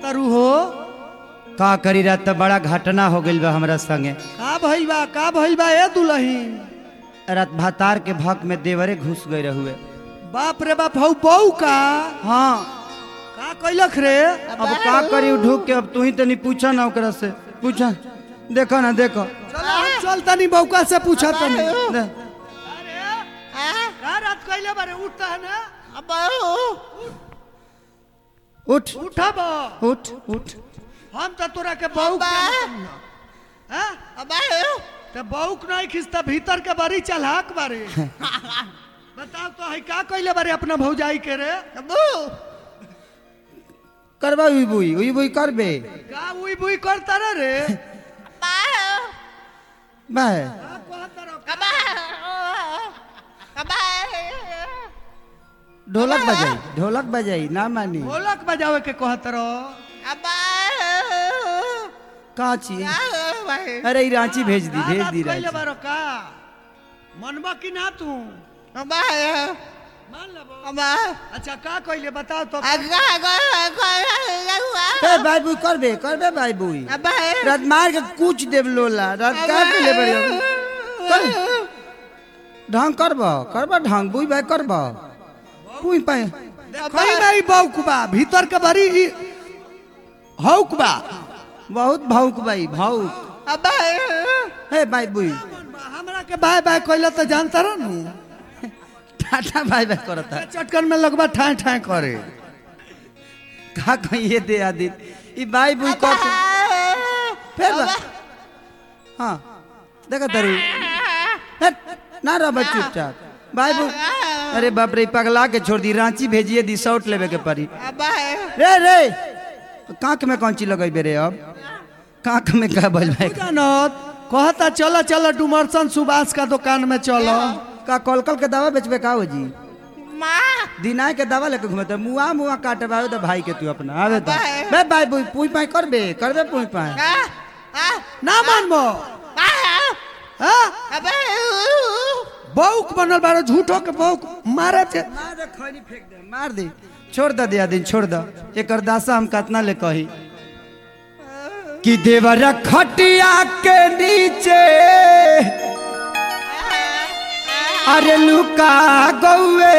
तारू हो का करी रहा तो बड़ा घटना हो गइल बा हमरा संगे का भइल बा का भइल बा ए दुलही रात भातार के भक में देवरे घुस गए रहुए बाप रे बाप हौ बहू का हाँ का कैलख रे अब का करी ढूक के अब तू ही तनी पूछा ना ओकरा से पूछा देखो ना देखो चल हम चल तनी बौका से पूछा तनी दे। का रात कैले बारे उठता है ना उठ उठा बा उठ उठ हम तो तोरा के बहू हां ते बहू नहीं खिसता भीतर के बारी चलहाक बारे बताओ तो है का कैले बारे अपना भौजाई के रे करबा उई बुई उई बुई करबे का उई बुई करता रे रे बाय का कहता रे ढोलक बजाई ढोलक बजाई ना मानी ढोलक बजावे के कहत रो काची अरे ई रांची भेज दी भेज दी कैले रांची बारो का मनबा की ना तू मान लेबो अच्छा का कैले बताओ तो ए भाई बुई करबे करबे भाई बुई रात मार के कुछ देव लोला रात का के ले बड़े कर ढंग करब करब ढंग बुई भाई करब बुई पाए कहीं नहीं बौकबा भीतर के बड़ी ई- हौकबा बहुत भावुक भाई भावुक हे भाई बुई हमरा के बाय बाय कैले तो जानता रह नु टाटा भाई भाई करता चटकन में लगबा ठाए ठाए करे का कहिए दे आदित ई भाई बुई कर फिर बा- हाँ देखा तरू हट, ना रह चुपचाप भाई बुई अरे बाप रे ई पगला के छोड़ दी रांची भेजिए दी शॉट लेवे के पड़ी रे रे कांख में कौन चीज लगेबे रे अब कांख में का बोल भाई जानत कहता चलो चलो डुमरसन सुभाष का दुकान में चलो का कलकल के दवा बेचबे का हो जी दिनाय के दवा लेके घूमते मुआ मुआ काटे बावे तो भाई के तू अपना आवे तो बे भाई बुई पुई पाई करबे करबे पुई पाई ना मानबो हाँ? बौक बनल बारो झूठो के बौक मारे छे मार दे खैनी फेंक दे मार दे छोड़ दे दिया दिन छोड़ दे एकर दासा हम कतना ले कही कि देवर खटिया के नीचे अरे लुका गौए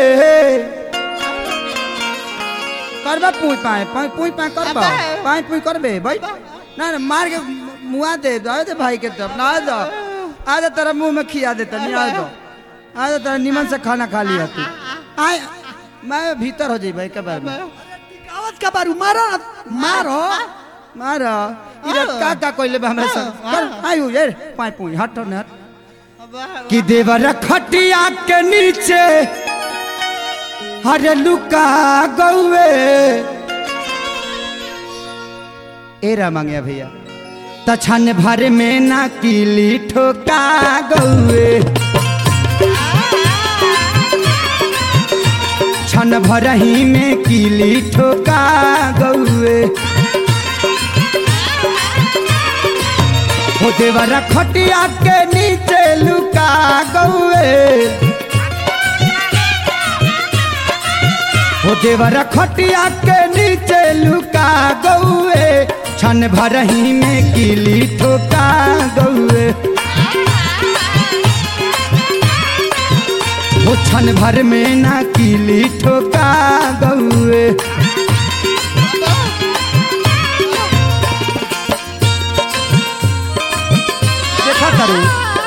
करबा पुई पाए पाई पुई पाए करबा पाई पुई करबे भाई ना ना मार के मुआ दे दो दे भाई के तब ना दो आ दे तेरा मुंह में खिया दे तनी आ दो आ दे तेरा निमन से खाना खा लिया तू आय मैं भीतर हो जाई भाई के बारे में टिकावत का बारू मारो ना, मारो मारा इधर का का कोइले बा हमरा संग कर आयु ये पाई पुई हट न हट कि देवर खटिया के नीचे हरे लुका गौए एरा मांगया भैया तछन भर में ना किली ठोका गौए छन भरही में किली ठोका गौए हो देवरा खटिया के नीचे लुका गौए हो देवरा खटिया के नीचे लुका गौए छन भरही में किली ठोका गौए हो छन भर में ना किली ठोका गौए देखा करू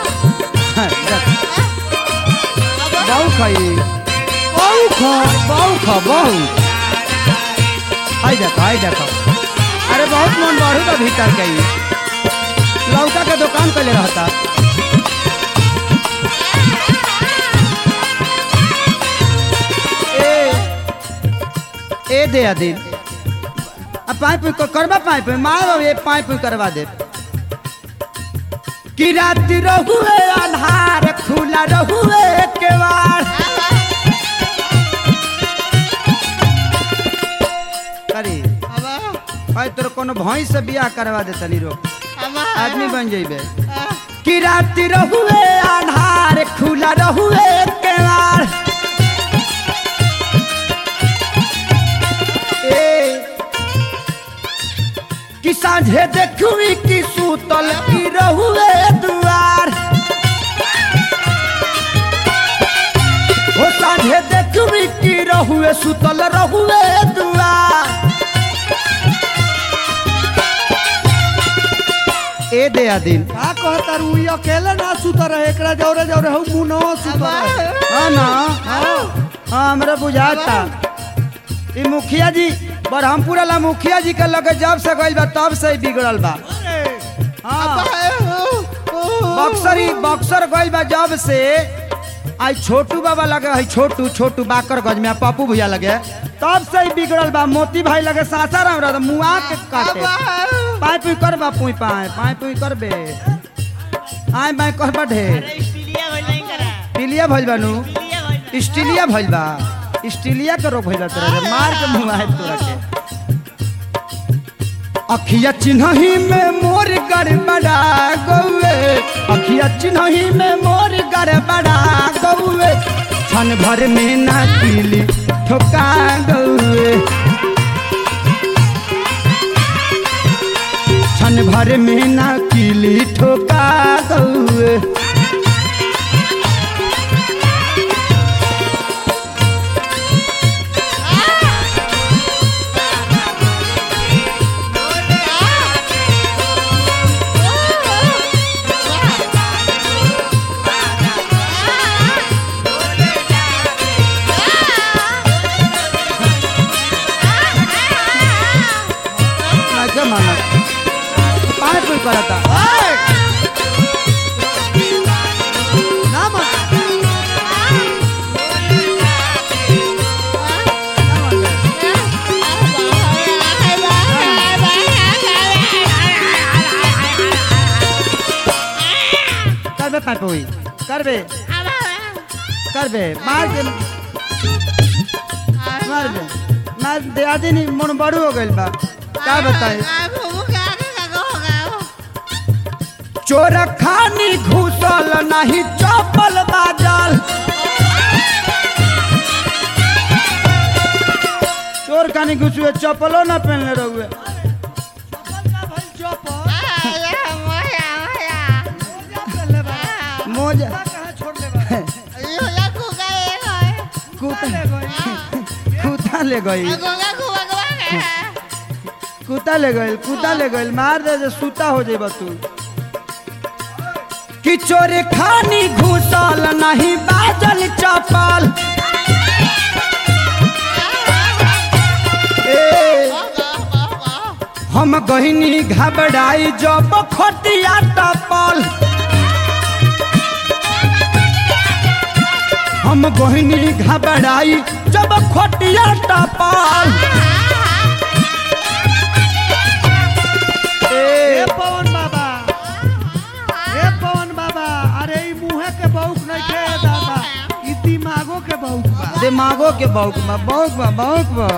बहु खाई बहु खा बहु खा बहु आई देखा आई देखा अरे बहुत मन बढ़ू बा भीतर के ई। लौका के दुकान कैले रहता ए ए दे आदिन अब पाइप करबा पाइप मार ये पाइप करवा दे कि रात रहुए आधार खुला रहुए केवाड़ अरे भाई तोर कोनो भैंस से बियाह करवा दे तनी रो आदमी बन जइबे कि रात रहुए आधार खुला रहुए केवाड़ ए कि साझे देखुई कि सूतल की रहुए दुआर ओ साझे देखुई कि रहुए सूतल रहुए दुआर ए दे आदिन का कहता रू ई अकेले ना सुत रहे एकरा जौरे जौरे हूँ मुनो सुत रहे हाँ ना हाँ हमरा बुझाता ई मुखिया जी बरहमपुरा ला मुखिया जी के लगे जब से गइल बा तब से ही बिगड़ल बा हाँ बक्सर ही बक्सर गइल बा जब से आज छोटू बाबा लगे है छोटू छोटू बाकर गज में आ पप्पू भैया लगे तब से ही बिगड़ल बा मोती भाई लगे सासाराम रह मुआ के काटे पाई पुई कर बा पुई पाए पाई पुई कर बे आए बाय कर बा ढेर पिलिया भइल बा नु स्टीलिया भइल बा स्टीलिया के रोग भइल बा तोरा रे, मार के मुआ है तोरा के अखिया चिन्हही में मोर गड़बड़ा गौए अखिया चिन्हही में मोर गड़बड़ा गौए क्षण भर में ना पीली ठोका गौए क्षण भर में ना पीली ठोका गौए लागे माना पानी पुई करता ना मन करबे पानी पुई करबे करबे मार के मार दे मार दे आदि नहीं मन बड़ू हो गइल बा का बताए चोर खानी घुसल नहीं चपल बाजल चोर खानी घुसुए चपलो ना पहनले रहुए का भइल चौपर ले बा मोजा कहाँ छोड़ ले बा कुत्ता ले गई कुत्ता ले गई कुत्ता ले गइल कुत्ता ले गइल मार दे जे सूता हो जेबा तू कि चोर खानी घुसल नहीं बाजल चपल ए हम गहिनी घबराई जब खटिया टपल हम गहिनी घबराई जब खटिया टपल ए ए पवन बाबा ए पवन बाबा अरे ई मुहे के बौक नहीं खे दादा ई दिमागो के बौक बा दिमागो के बौक बा बौक बा बौक बा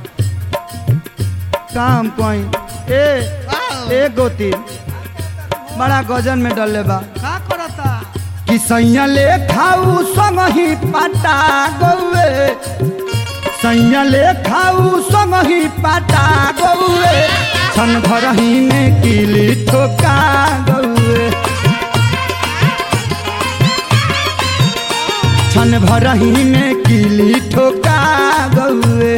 काम कोई ए ए गोती बड़ा गजन में डलले बा का करता कि सैया ले खाऊ संग ही पटा गौए सैया ले खाऊ संग ही पटा गौए छन भर ही में किली ठोका गौए छन भर ही में किली ठोका गौए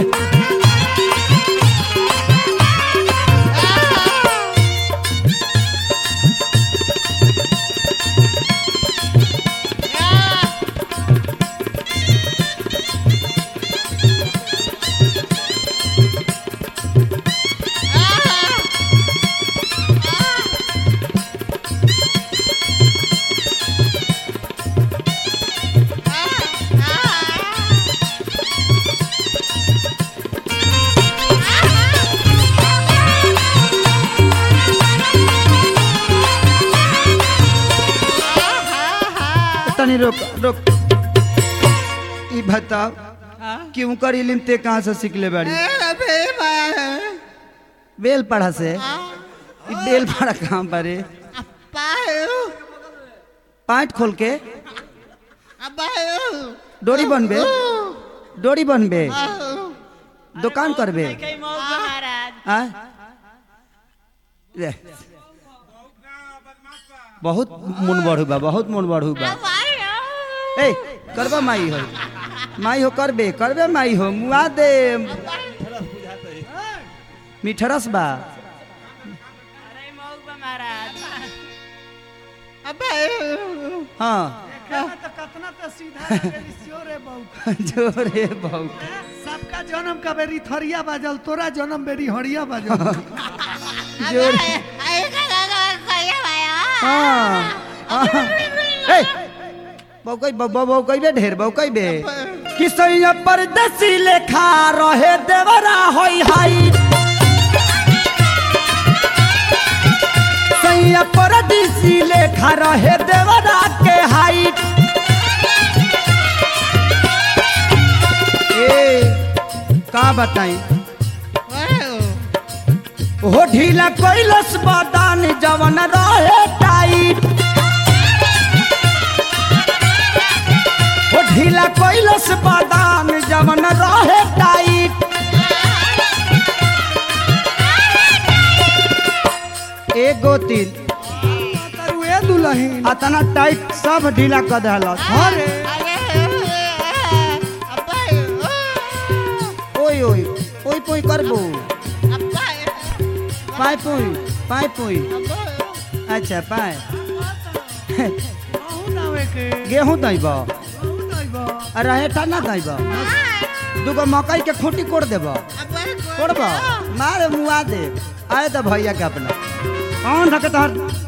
तनी रोक रोक ई बताओ क्यों कर इलिम ते कहाँ से सीख ले बाड़ी बेल पढ़ा से ई बेल पढ़ा कहाँ बारे पाँट खोल के डोरी बनबे डोरी बनबे दुकान करबे आ रे बहुत मन बढ़ू बा बहुत मन बढ़ू बा ए करबा माई हो माई हो करबे करबे माई हो मुआ दे मिठरस बा हाँ देखा तो कतना तो सीधा लगेली सियो रे बौक जोरे बहु सबका जन्म का बेरी थरिया बाजल तोरा जन्म बेरी हरिया बाजल जोरे हाँ हाँ। ए बौकै बौकैबे ढेर बौकैबे किसैया परदेसी लेखा रहे देवरा होई हाई सैया परदेसी लेखा रहे देवरा के हाइट ए का बताई हो ढीला कैलस बदान जवन रहे टाइट हो ढीला कैलस बदान जवन रहे टाइट एगो तीन तरुए दुलहीन अतना टाइट सब ढीला कर देलस अरे ओई ओई ओई पोई करबो पाई पोई पाई पोई अच्छा पाए कहूँ नावे के गेहूं दैब कहूँ दैब रहे ना दैब दूगो मकई के खूंटी कोड़ देब कोड़ब मारे मुआ दे आए तो भैया के अपना कौन रखे तोहर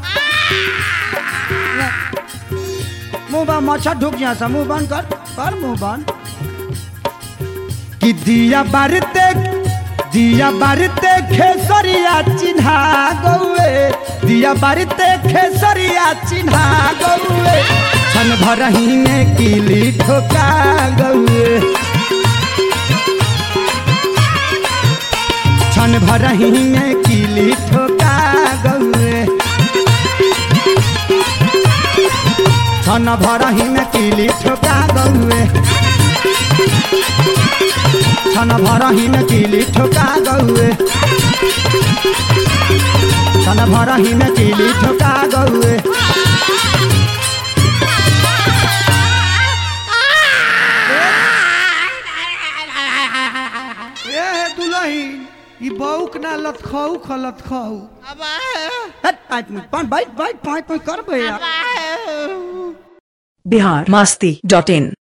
मुंह बा मच्छर ढुक जा सा मुंह बंद कर कर मुंह बंद कि दिया बारते दिया बारते खेसरिया चिन्हा गौए दिया बारते खेसरिया चिन्हा गौए छन भरही में किली ठोका गौए छन भरही में किली ठोका गौए छन भरही में किली ठोका गौए छन भरही में किली ठोका गौए छन भरही में किली ठोका गौए ए हे दुलहीन ई बौक ना लत खाऊ खलत खाऊ हट पाँच मिनट पाँच बाइट बाइट पाँच पाँच कर भैया बिहार मस्ती डॉट इन